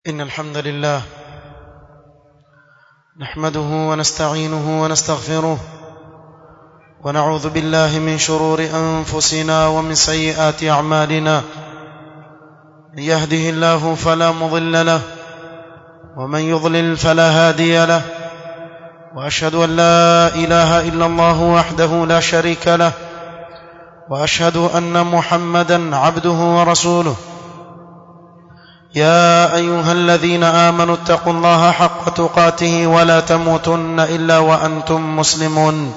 إن الحمد لله نحمده ونستعينه ونستغفره ونعوذ بالله من شرور أنفسنا ومن سيئات أعمالنا من يهده الله فلا مضل له ومن يضلل فلا هادي له وأشهد أن لا إله إلا الله وحده لا شريك له وأشهد أن محمدا عبده ورسوله يا ايها الذين امنوا اتقوا الله حق تقاته ولا تموتن الا وانتم مسلمون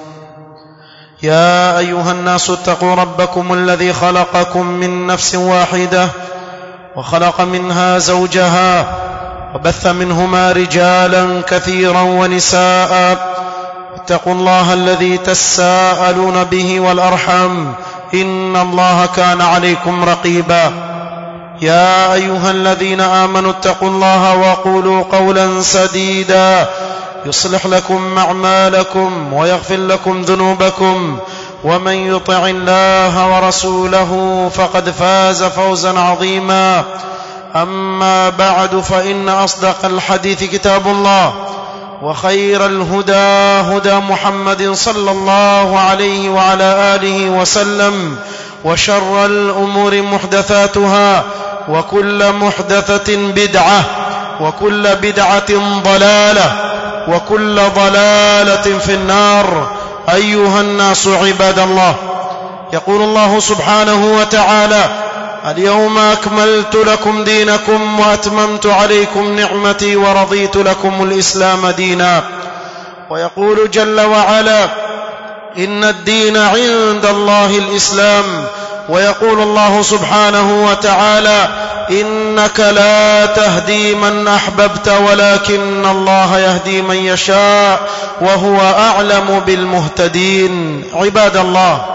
يا ايها الناس اتقوا ربكم الذي خلقكم من نفس واحده وخلق منها زوجها وبث منهما رجالا كثيرا ونساء اتقوا الله الذي تساءلون به والارحام ان الله كان عليكم رقيبا يا ايها الذين امنوا اتقوا الله وقولوا قولا سديدا يصلح لكم اعمالكم ويغفر لكم ذنوبكم ومن يطع الله ورسوله فقد فاز فوزا عظيما اما بعد فان اصدق الحديث كتاب الله وخير الهدى هدى محمد صلى الله عليه وعلى اله وسلم وشر الامور محدثاتها وكل محدثه بدعه وكل بدعه ضلاله وكل ضلاله في النار ايها الناس عباد الله يقول الله سبحانه وتعالى اليوم اكملت لكم دينكم واتممت عليكم نعمتي ورضيت لكم الاسلام دينا ويقول جل وعلا ان الدين عند الله الاسلام ويقول الله سبحانه وتعالى انك لا تهدي من احببت ولكن الله يهدي من يشاء وهو اعلم بالمهتدين عباد الله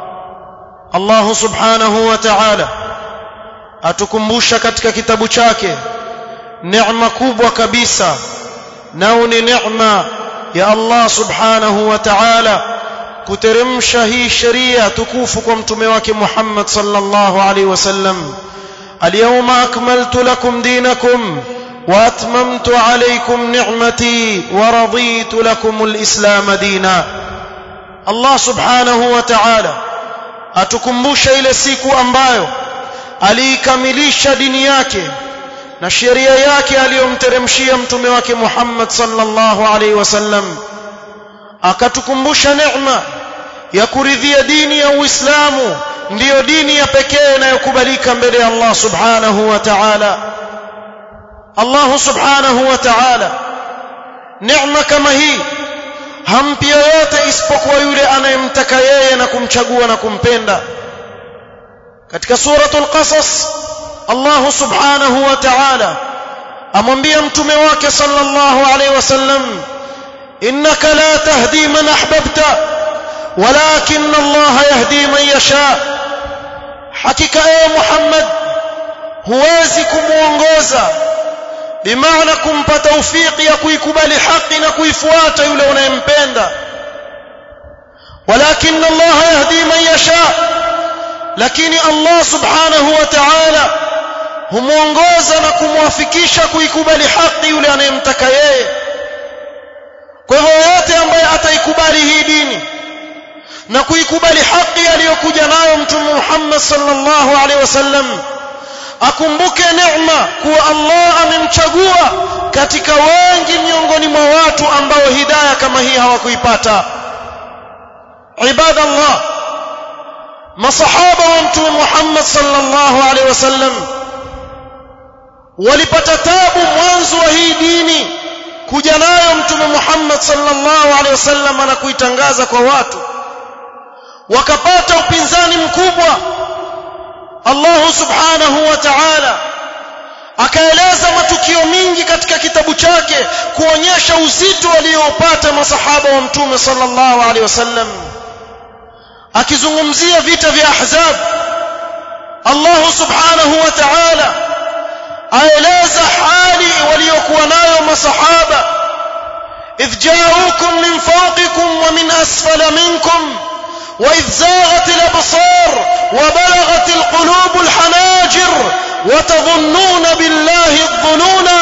الله subhanahu wa ta'ala atukumbusha katika kitabu chake neema kubwa kabisa nao ni neema ya Allah subhanahu wa ta'ala kuteremsha hii sheria tukufu kwa mtume wake Muhammad sallallahu alaihi wasallam alyawma akmaltu lakum dinakum wa atmamtu alaykum ni'mati wa raditu lakum alislam dina Allah subhanahu wa ta'ala atukumbusha ile siku ambayo aliikamilisha dini yake na sheria yake aliyomteremshia mtume wake Muhammad sallallahu alaihi wasallam akatukumbusha neema ya kuridhia dini ya Uislamu ndiyo dini ya pekee inayokubalika mbele ya Allah subhanahu wa ta'ala Allah subhanahu wa ta'ala neema kama hii hampi yoyote isipokuwa yule anayemtaka yeye na kumchagua na kumpenda katika suratul qasas Allah subhanahu wa ta'ala amwambia mtume wake sallallahu alaihi wasallam انك لا تهدي من احببت ولكن الله يهدي من يشاء حقيقه ايه محمد huwezi kumuongoza bimaana kumpa taufiki ya kuikubali haki na kuifuata yule unayempenda walakin Allah yahdi man yasha lakini Allah subhanahu wa ta'ala humuongoza na kumwafikisha kuikubali haki yule anayemtaka yeye kwa hivyo yote ambaye ataikubali hii dini na kuikubali haki aliyokuja nayo mtume Muhammad sallallahu alaihi wasallam akumbuke neema kuwa Allah amemchagua katika wengi miongoni mwa watu ambao hidayah kama hii hawakuipata ibadallah masahaba wa mtume Muhammad sallallahu alaihi wasallam walipata tabu mwanzo wa hii dini kuja nayo mtume Muhammad sallallahu alaihi wasallam na kuitangaza kwa watu wakapata upinzani mkubwa Allah subhanahu wa ta'ala akaeleza matukio mingi katika kitabu chake kuonyesha uzito waliopata masahaba wa mtume sallallahu alaihi wasallam akizungumzia vita vya ahzab Allah subhanahu wa ta'ala aeleza hali waliokuwa nayo masahaba idh ja'ukum min fawqikum wa min asfala minkum وإذ زاغت الأبصار وبلغت القلوب الحناجر وتظنون بالله الظنونا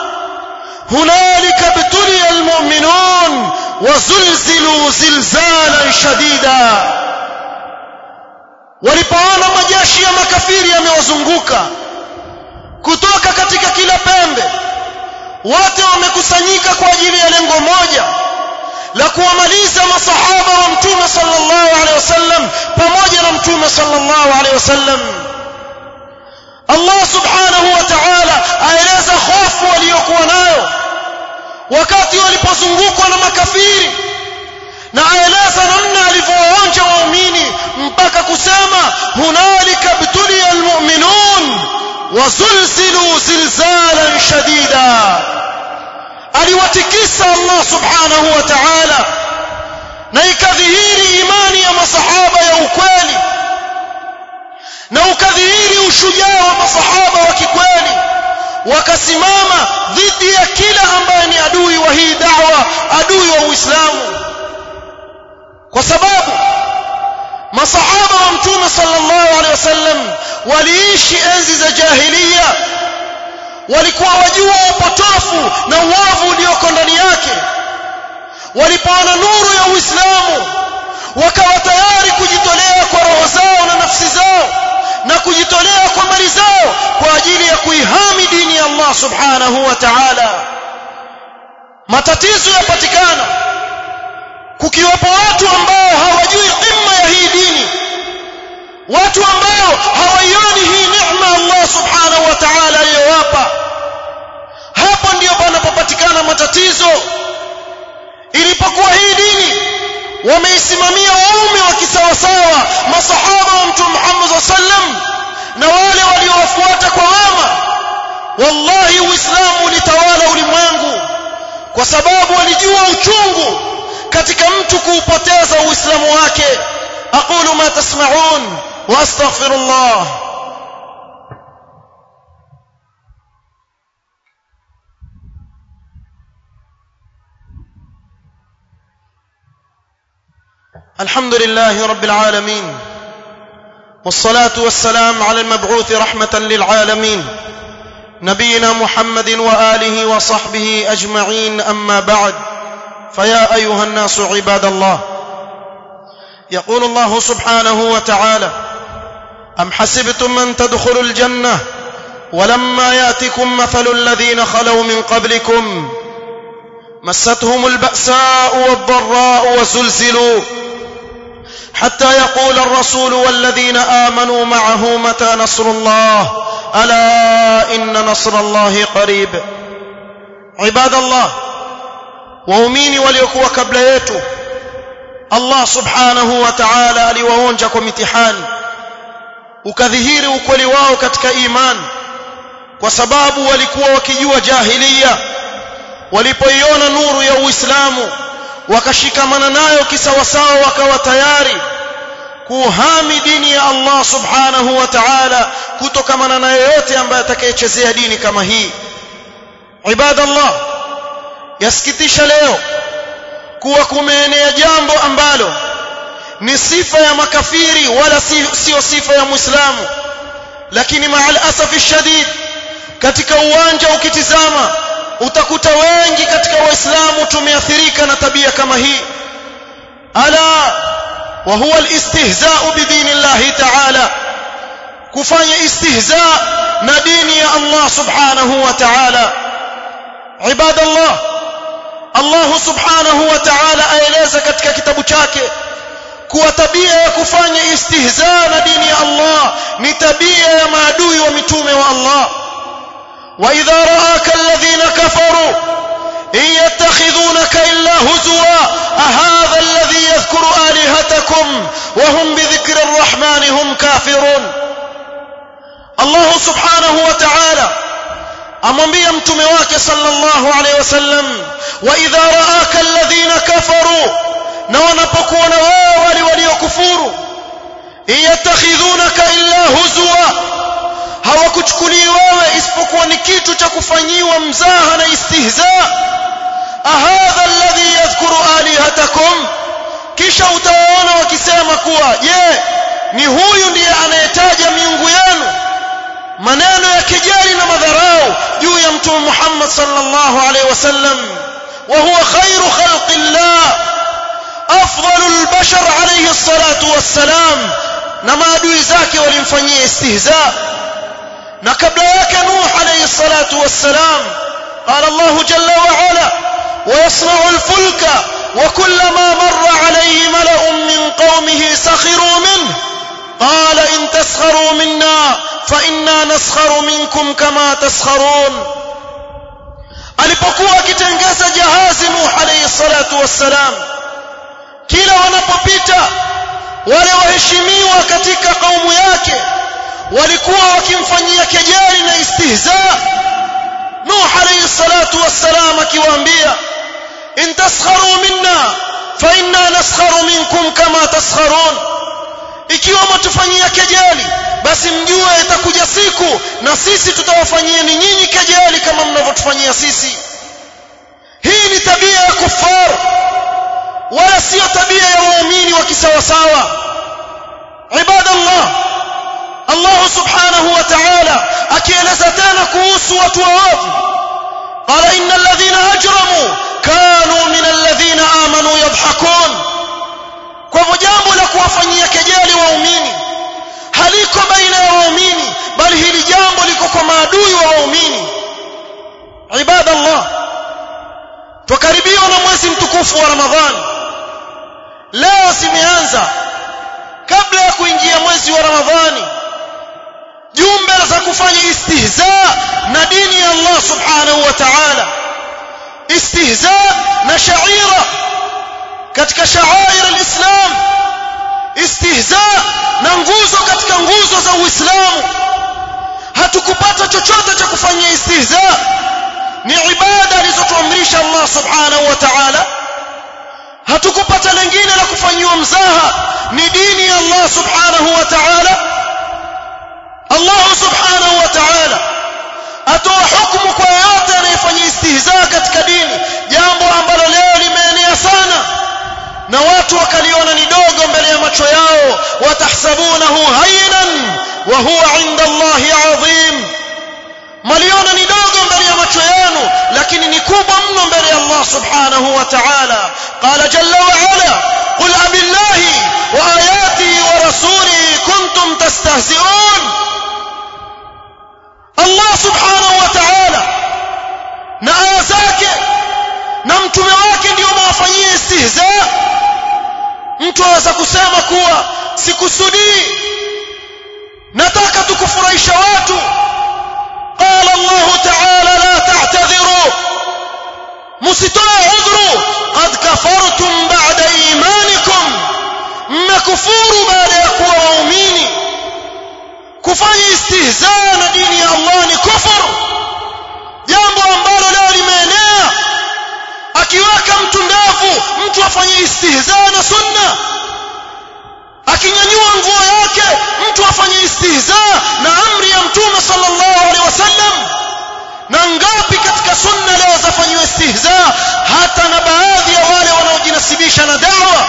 هنالك ابتلي المؤمنون وزلزلوا زلزالا شديدا walipoona majeshi ya makafiri yamewazunguka kutoka katika kila pembe wote wamekusanyika kwa ajili ya lengo moja la kuwamaliza masahaba wa mtume sallallahu alaihi wasallam pamoja na mtume sallallahu alaihi wasallam Allah subhanahu wa ta'ala aeleza hofu waliokuwa nayo wakati walipozungukwa na makafiri na aeleza namna alivyowaonja waumini mpaka kusema hunalika btuliya almu'minun wazulzilu zilzalan shadida aliwatikisa Allah subhanahu wa ta'ala na ikadhihiri imani ya masahaba ya ukweli na ukadhihiri ushujaa wa masahaba wa kikweli wakasimama dhidi ya kila ambaye ni adui wa hii da'wa adui wa Uislamu kwa sababu masahaba wa mtume sallallahu alaihi wasallam waliishi enzi za jahiliya walikuwa wajua upotofu na uovu ulioko ndani yake walipoona nuru ya Uislamu wakawa tayari kujitolea kwa roho zao na nafsi zao na kujitolea kwa mali zao kwa ajili ya kuihami dini ya Allah subhanahu wa ta'ala matatizo yapatikana kukiwapo watu ambao hawajui dhima ya hii dini watu ambao hawaioni hii neema Allah subhanahu wa ta'ala aliyowapa hapo ndio panapopatikana matatizo ilipokuwa hii dini wameisimamia waume wa kisawasawa masahaba wa mtume Muhammad sallam na wale waliowafuata kwa wema wallahi uislamu ulitawala ulimwengu kwa sababu walijua uchungu katika mtu kuupoteza uislamu wake aqulu ma tasma'un wa astaghfirullah الحمد لله رب العالمين والصلاة والسلام على المبعوث رحمة للعالمين نبينا محمد وآله وصحبه أجمعين أما بعد فيا أيها الناس عباد الله يقول الله سبحانه وتعالى أم حسبتم من تدخلوا الجنة ولما يأتكم مثل الذين خلوا من قبلكم مستهم البأساء والضراء وزلزلوا حتى يقول الرسول والذين آمنوا معه متى نصر الله ألا إن نصر الله قريب عباد الله waumini waliokuwa kabla yetu Allah subhanahu wa ta'ala aliwaonja kwa mitihani ukadhihiri ukweli wao katika imani kwa sababu walikuwa wakijua jahiliya walipoiona nuru ya Uislamu wakashikamana nayo kisawasawa wakawa tayari kuhami dini ya Allah subhanahu wa ta'ala kutokamana na yeyote ambaye atakayechezea dini kama hii ibadallah yasikitisha leo kuwa kumeenea jambo ambalo ni sifa ya makafiri wala sio sifa ya muislamu lakini maal asafi shadid katika uwanja ukitizama utakuta wengi katika waislamu tumeathirika na tabia kama hii ala wa huwa alistihza'u bidinillahi ta'ala kufanya istihza na dini ya Allah subhanahu wa ta'ala ibadallah Allah subhanahu wa ta'ala aeleza katika kitabu chake kuwa tabia ya kufanya istihza na dini ya Allah ni tabia ya maadui wa mitume wa Allah wa idha ra'aka alladhina kafaru in yattakhidhunaka illa huzwa ahadha alladhi yadhkuru alihatakum wa hum bi dhikri arrahmani hum kafirun Allah subhanahu wa ta'ala amwambia mtume wake sallallahu alaihi wasallam wa idha ra'aka alladhina kafaru na wanapokuona wao wale waliokufuru yatakhidhunaka illa huzwa hawakuchukulii wewe isipokuwa ni kitu cha kufanyiwa mzaha na istihza ahadha alladhi yadhkuru alihatakum kisha utawaona wakisema kuwa je ni huyu ndiye anayetaja miungu yenu maneno ya kejeli na madharau juu ya mtume Muhammad sallallahu alaihi wasallam wa huwa khairu khalqillah afdalul bashar alayhi salatu wassalam na maadui zake walimfanyia istihza na kabla yake Nuh alayhi salatu wassalam قال الله جل وعلا ويصنع الفلك وكلما مر عليه ملأ من قومه سخروا منه قال إن تسخروا منا فإنا نسخر منكم كما تسخرون alipokuwa akitengeza jahazi Nuh alayhi salatu wassalam kila wanapopita wale waheshimiwa katika kaumu yake walikuwa wakimfanyia kejeli na istihza Nuh alayhi salatu wassalam akiwaambia in taskharu minna fa inna naskharu minkum kama taskharun ikiwa mtufanyia kejeli basi mjue itakuja siku na sisi tutawafanyia ni nyinyi kejeli kama mnavyotufanyia sisi hii ni tabia ya kufar wala sio tabia ya waumini wa kisawasawa ibadallah Allah subhanahu wa ta'ala akieleza tena kuhusu watu waovu qala innal ladhina ajramu kanu min alladhina amanu yadhhakun kwa hivyo jambo la kuwafanyia kejeli waumini haliko baina ya waumini bali hili jambo liko kwa maadui wa waumini ibadallah tukaribiwa na mwezi mtukufu wa ramadhani leo zimeanza kabla ya kuingia mwezi wa ramadhani jumbe za kufanya istihza na dini ya Allah subhanahu wa ta'ala istihza na shaira katika sha'air al-islam istihza na nguzo katika nguzo za uislamu hatukupata chochote cha kufanyia istihza ni ibada alizotuamrisha Allah subhanahu wa ta'ala hatukupata lingine la kufanyiwa mzaha ni dini ya Allah subhanahu wa ta'ala Allah subhanahu wa ta'ala atoa hukumu kwa yote anayefanya istihza katika dini jambo ambalo leo limeenea sana na watu wakaliona ni dogo mbele ya macho yao watahsabunahu haynan wa huwa inda Allahi adhim maliona ni dogo mbele ya macho yenu lakini ni kubwa mno mbele ya Allah subhanahu wa ta'ala qala jalla wa ala qul abillahi wa ayatihi wa rasulihi kuntum tastahzi'un Allah subhanahu wa ta'ala na aya zake na mtume wake ndio mawafanyie istihza mtu aweza kusema kuwa sikusudii nataka tukufurahisha watu قال الله تعالى لا تعتذروا مسitoe udhuru qad kafartum ba'da imanikum mmekufuru baada ya kuwa waumini kufanya istihza na dini ya Allah ni kufur jambo ambalo leo limeenea akiweka mtu ndevu mtu afanye istihza na sunna akinyanyua nguo yake mtu afanye istihza na amri ya mtume sallallahu alaihi wasallam na ngapi katika sunna leo zafanywa istihza hata na baadhi ya wale wanaojinasibisha na da'wa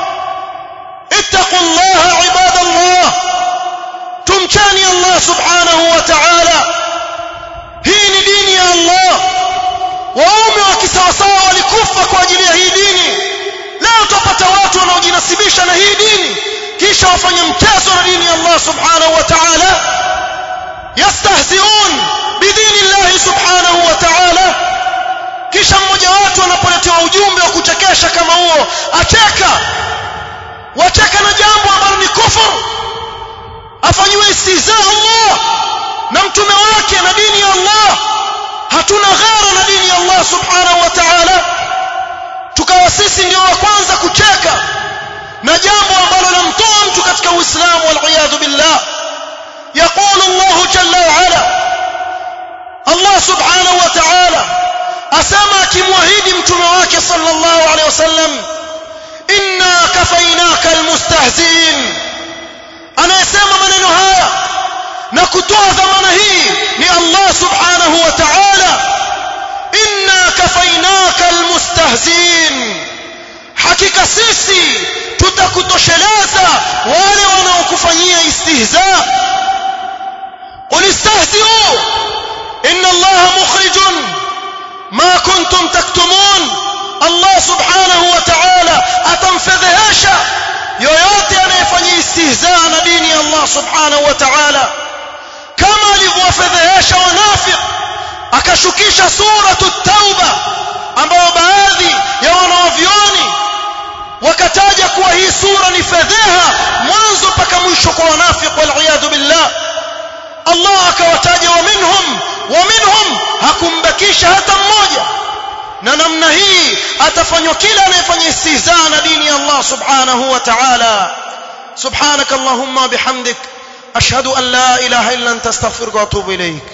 ittaqullaha ibadallah tumchani Allah subhanahu wa ta'ala hii ni dini ya Allah waume wa kisawasawa walikufa kwa ajili ya hii dini leo tupata watu wanaojinasibisha na hii dini kisha wafanye mchezo na dini ya Allah subhanahu wa ta'ala yastahzi'un bidini Allah subhanahu wa ta'ala kisha mmoja watu anapoletewa ujumbe wa kuchekesha kama huo acheka wacheka na jambo ambalo ni kufur afanyiwe istihza Allah na mtume wake na dini ya Allah hatuna ghera na dini ya Allah subhanahu wa ta'ala tukawa sisi ndio wa kwanza kucheka na jambo ambalo lamtoa mtu katika uislamu waliyadhu billah يقول الله جل وعلا الله سبحانه وتعالى أسمى كموهيد متمواك صلى الله عليه وسلم إنا كفيناك المستهزئين أنا يسمى من نهاية نكتوى ذمن هي ni Allah subhanahu wa ta'ala inna kafainaka almustahzin hakika sisi tutakutosheleza wale wanaokufanyia istihza قل استهزئوا إن الله مخرج ما كنتم تكتمون الله سبحانه وتعالى atamfedhehesha yoyote anayefanyia istihzaa na dini ya Allah subhanahu wa ta'ala kama alivyowafedhehesha wanafiq akashukisha suratu tauba ambayo baadhi ya wanawavyoni wakataja kuwa hii sura ni fedheha mwanzo mpaka mwisho kwa wanafiq wal billah Allah akawataja wa minhum wa minhum hakumbakisha hata mmoja na namna hii atafanywa kila anayefanya istihzaa na dini ya Allah subhanahu wa ta'ala subhanak allahumma bihamdik ashhadu an la ilaha illa anta astaghfiruka wa atubu ilayk